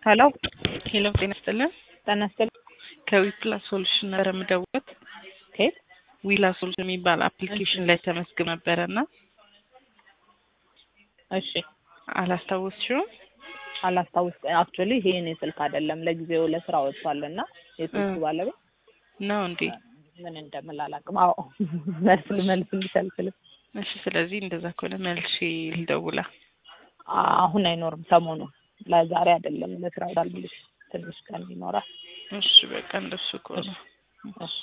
ሄሎ ሄሎ ጤና ይስጥልን። ጤና ይስጥልኝ። ከዊፕላ ሶሉሽን ነበር የምደውለው። ከየት? ዊላ ሶሉሽን የሚባል አፕሊኬሽን ላይ ተመዝግብ ነበረ እና እሺ አላስታወስሽውም? አላስታውስ አክቹዋሊ ይሄ የኔ ስልክ አይደለም ለጊዜው ለስራ ወጥቷል እና የስልኩ እ ባለቤት ነው እንዴ? ምን እንደምል አላውቅም። አዎ መልስ መልስ ልሰልስልም እሺ። ስለዚህ እንደዛ ከሆነ መልሼ ልደውላ። አሁን አይኖርም ሰሞኑን ለዛሬ አይደለም ለስራ ወጣል ብልሽ ትንሽ ቀን ይኖራል። እሺ በቃ እንደሱ ከሆነ እሺ